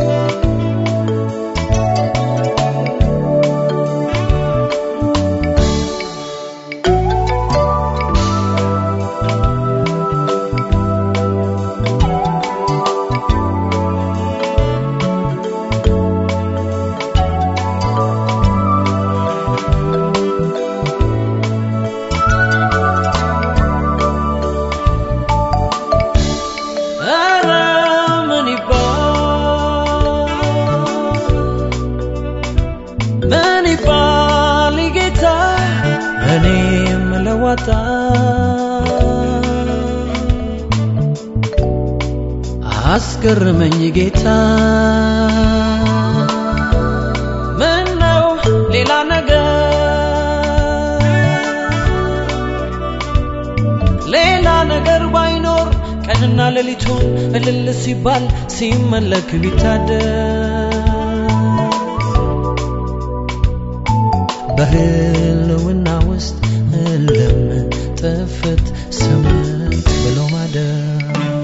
ኧረ ምን ይባል ምን ይባል ጌታ እኔ የምለዋጣ አስገርመኝ ጌታ ምን ነው ሌላ ነገር ሌላ ነገር ባይኖር ቀንና ሌሊቱን እልል ሲባል ሲመለክ ቢታደር በህልውና ውስጥ እልም ጥፍት ስምንት ብሎ ማደር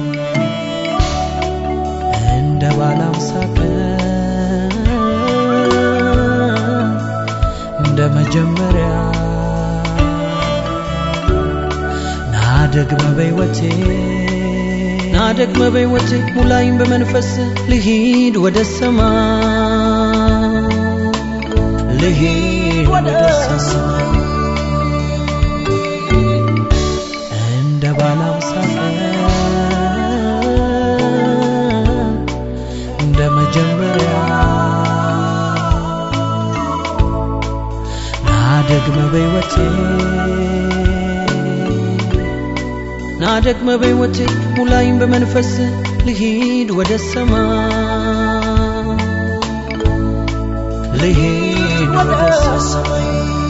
እንደ ባለ አምሳ ቀን እንደ መጀመሪያ ናደግመ በሕይወቴ ናደግመ በሕይወቴ ሙላይም በመንፈስ ልሂድ ወደ ሰማይ ልሂድ ወደ ሰማይ እንደ ባለ አምሳ ቀን እንደ መጀመሪያ ናደግመ በሕይወቴ ናደግመ በሕይወቴ ሙላይም በመንፈስ ልሂድ ወደ ሰማይ ልሂድ ወደ ሰማይ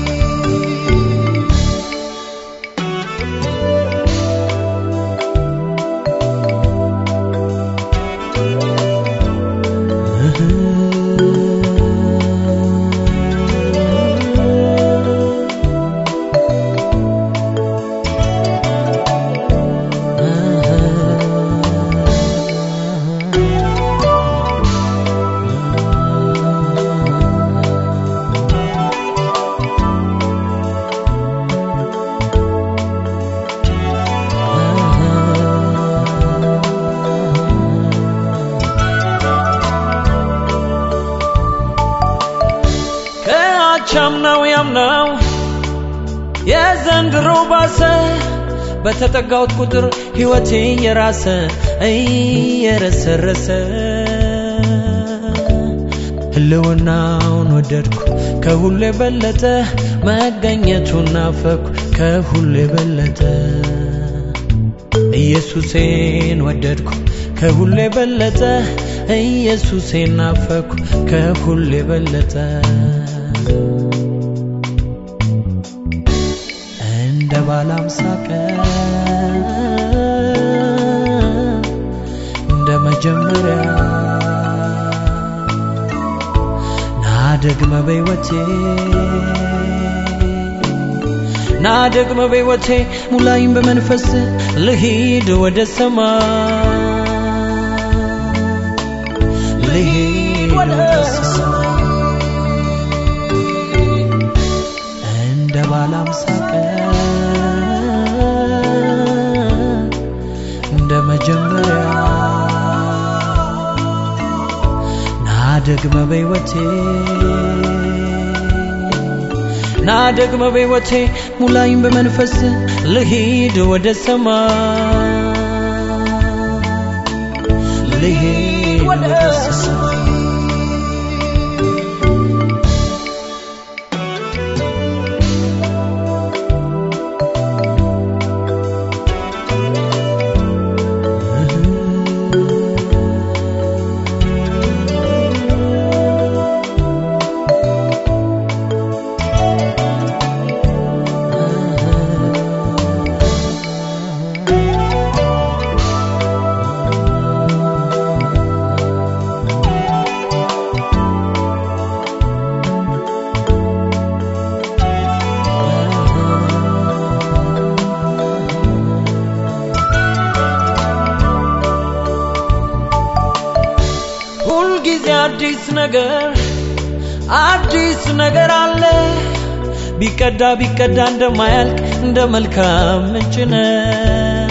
ከአቻምናው ያምናው የዘንድሮ ባሰ በተጠጋሁት ቁጥር ሕይወቴ የራሰ እየረሰረሰ ህልውናውን ወደድኩ ከሁሉ የበለጠ መገኘቱን ናፈኩ ከሁሉ የበለጠ ኢየሱሴን ወደድኩ ከሁሉ የበለጠ ኢየሱሴን ናፈኩ ከሁሉ የበለጠ እንደ ባለ አምሳ ቀን እንደ መጀመሪያ ናደግመ በሕይወቴ ናደግመ በሕይወቴ ሙላይም በመንፈስ ልሂድ ወደ ሰማይ ልሂድ ወደ ሰማይ እንደ ባለ አምሳ ቀን እንደ መጀመሪያ ናደግመ በሕይወቴ ናደግመ በሕይወቴ ሙላይም በመንፈስ ልሂድ ወደ ሰማይ ልሂድ ወደ ሰማይ ሁልጊዜ አዲስ ነገር አዲስ ነገር አለ ቢቀዳ ቢቀዳ እንደማያልቅ እንደ መልካም ምንጭ ነህ።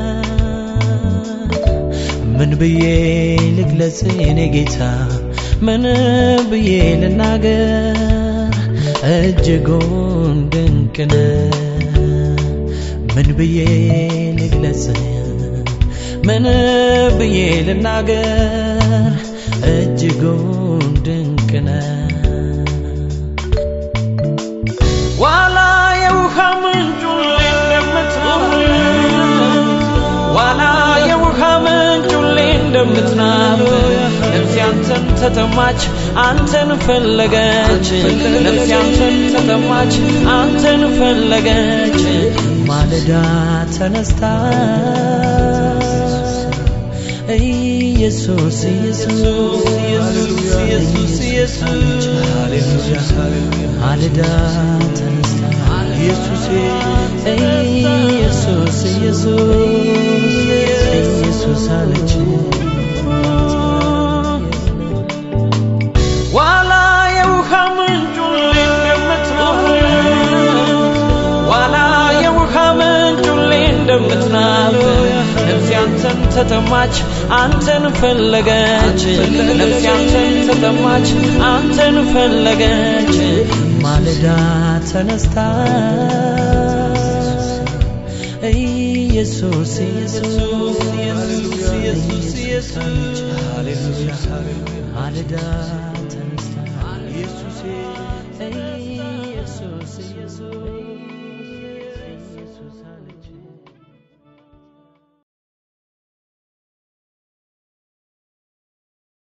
ምን ብዬ ልግለጽ የኔ ጌታ ምን ብዬ ልናገር እጅጉን ድንቅ ነህ። ምን ብዬ ልግለጽ ምን ብዬ ልናገር እጅጉን ድንቅ ነህ። ዋላ የውሃ ምንጭ ሁሌ እንደምትናፍቅ ዋላ የውሃ ምንጭ ሁሌ እንደምትናፍቅ ነፍሴ አንተን ተጠማች አንተን ፈለገች ነፍሴ አንተን ተጠማች አንተን ፈለገች ማለዳ ተነስታ ኢየሱስ ኢየሱስ ኢየሱስ ኢየሱስ ኢየሱስ ማለዳ ተነስታ ኢየሱስ ኢየሱስ ኢየሱስ ኢየሱስ አለች ዋላ የውሃ ምንጭ ሁሌ እንደምትናፍቅ ዋላ የውሃ ምንጭ ሁሌ እንደምትናፍቅ ነፍሴ አንተን ተጠማች አንተን ፈለገች ነፍሴ አንተን ተጠማች አንተን ፈለገች ማለዳ ተነስታ ኢየሱስ ኢየሱስ ኢየሱስ ኢየሱስ ኢየሱስ ማለዳ ተነስታ ኢየሱስ